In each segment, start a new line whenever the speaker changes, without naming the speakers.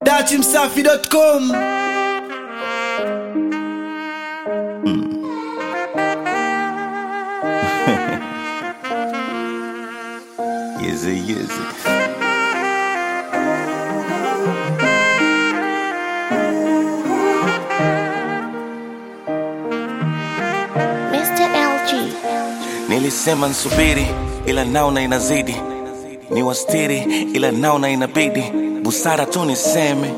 dachimsafi.com
Yizzy, yizzy.
Mr. LG.
Nilisema nsubiri, ila naona inazidi, ni wastiri, ila naona inabidi, busara tu niseme,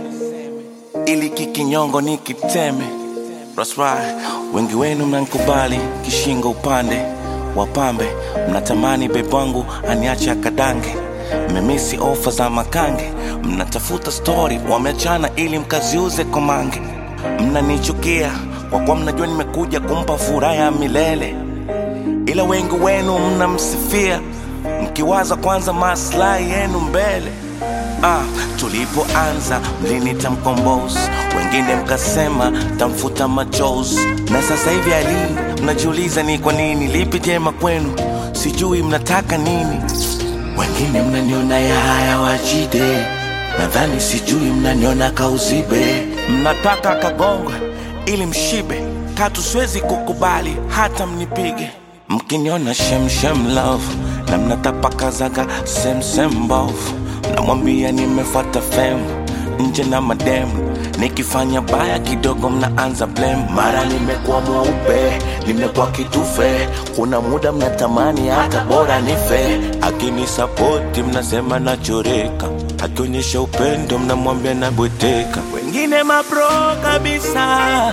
ili kikinyongo nikiteme. That's right. Wengi wenu mnankubali kishingo upande wapambe, mnatamani bebu wangu aniache akadange, mmemisi ofa za makange, mnatafuta stori wameachana ili mkaziuze komange, mnanichukia kwa kuwa mnajua nimekuja kumpa furaha ya milele ila wengi wenu mnamsifia mkiwaza kwanza maslahi yenu mbele. Ah, tulipoanza mlinita mkombozi, wengine mkasema tamfuta machozi, na sasa hivi ali mnajiuliza ni kwa nini, lipi jema kwenu, sijui mnataka nini. Wengine mnaniona ya haya wajide, nadhani sijui mnaniona kauzibe, mnataka kagongwe ili mshibe, katu siwezi kukubali hata mnipige mkiniona shemshem love na mnatapakazaga semsem mbovu namwambia nimefuata fem nje na mademu nikifanya baya kidogo mnaanza blame mara nimekuwa mweupe nimekuwa kitufe kuna muda mnatamani hata bora nife akinisapoti mnasema nachoreka akionyesha upendo mnamwambia nabweteka wengine mapro kabisa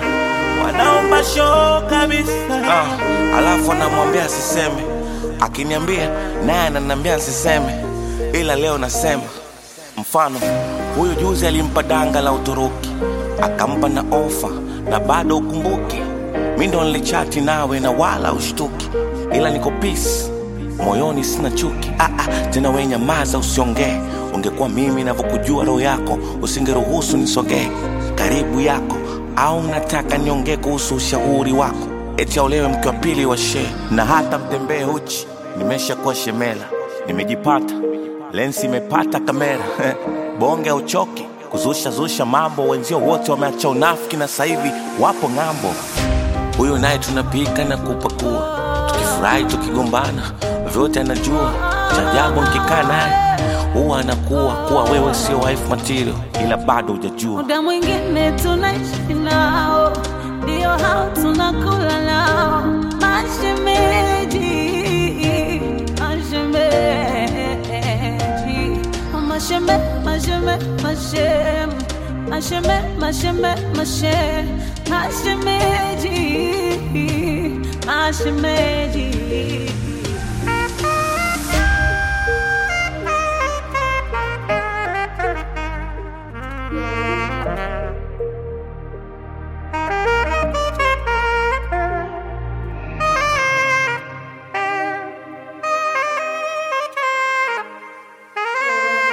wanaomba show kabisa ah, alafu anamwambia asiseme akiniambia naye ananiambia asiseme ila leo nasema mfano huyu juzi alimpa danga la uturuki akampa na ofa na bado ukumbuki mi ndo nilichati nawe na wala ushtuki ila niko peace moyoni sina chuki ah, ah, tena we nyamaza usiongee ungekuwa mimi navyokujua roho yako usingeruhusu nisogee karibu yako au mnataka niongee kuhusu ushauri wako eti aolewe mke wa pili wa shee na hata mtembee uchi nimeshakuwa shemela nimejipata lensi imepata kamera bonge uchoki kuzusha zusha mambo wenzio wote wameacha unafiki na sasa hivi wapo ng'ambo huyu naye tunapika na kupakua tukifurahi tukigombana vyote anajua cha ajabu nkikaa naye huwa anakuwa kuwa wewe sio wife material ila bado hujajua
muda mwingine tunaishi nao, ndio hao tunakula nao, mashemeji, mashemeji, masheme, masheme, mashem, masheme, masheme, mashe, mashemeji, mashemeji.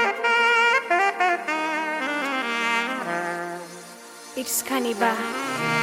It's Cannibal.